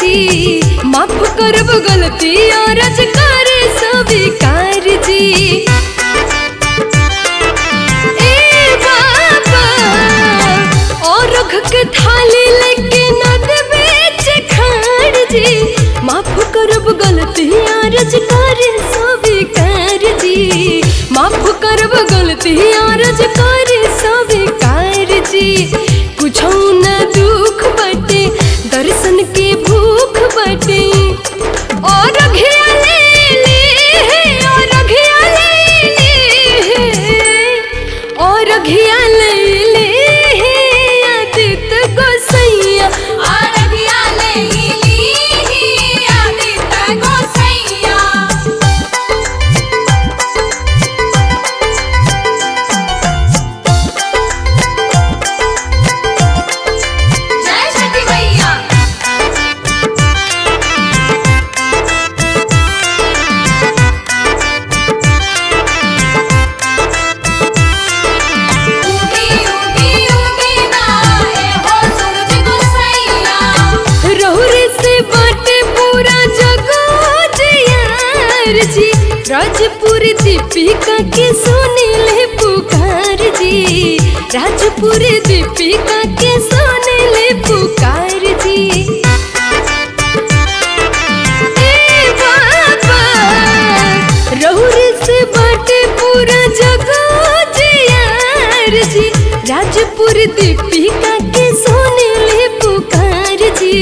माफ करब गलती और करे स्वीकार जी ए बाबा और रख के थाली लेके नद बेच खाड़ जी माफ करब गलती और करे स्वीकार जी माफ करब गलती और करे स्वीकार जी कुछ न दुख बटे दर्शन के भूख बटे और घिया ले ले और घिया ले ले और घिया ले ले आदित गोसैया आरगिया ले ली आदित्य गोसैया जय छठी मैया उगी उगी उगी ना ए हो सूरज गोसैया रहुरे से बाटे पूरा जगत यार जी राजपुर दीपिका के सुनीले पुकार जी राजपुर दीपिका के सुनीले पुकार जी ए बाबा रहुरे से बाटे पूरा जगत यार जी राजपुर दीपिका के सोनेले पुकार जी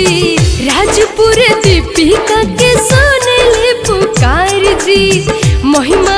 राजपुर दीपिका के सोनेले पुकार जी महिमा